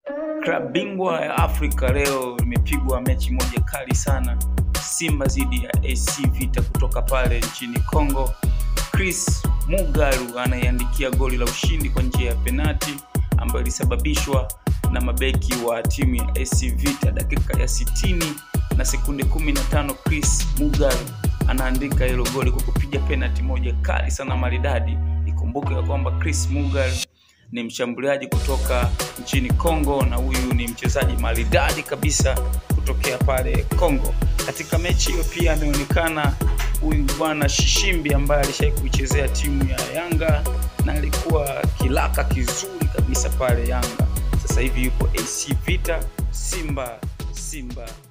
Klabu bingwa ya Afrika leo imepigwa mechi moja kali sana, Simba dhidi ya AC Vita kutoka pale nchini Congo. Chris Mugalu anaiandikia goli la ushindi kwa njia ya penati ambayo ilisababishwa na mabeki wa timu ya AC Vita dakika ya 60 na sekunde 15. Chris Mugalu anaandika hilo goli kwa kupiga penati moja kali sana maridadi. Ikumbuke ya kwamba Chris Mugalu ni mshambuliaji kutoka nchini Congo na huyu ni mchezaji maridadi kabisa kutokea pale Congo. Katika mechi hiyo pia ameonekana huyu bwana Shishimbi ambaye alishai kuichezea timu ya Yanga na alikuwa kilaka kizuri kabisa pale Yanga. Sasa hivi yupo AC Vita. Simba Simba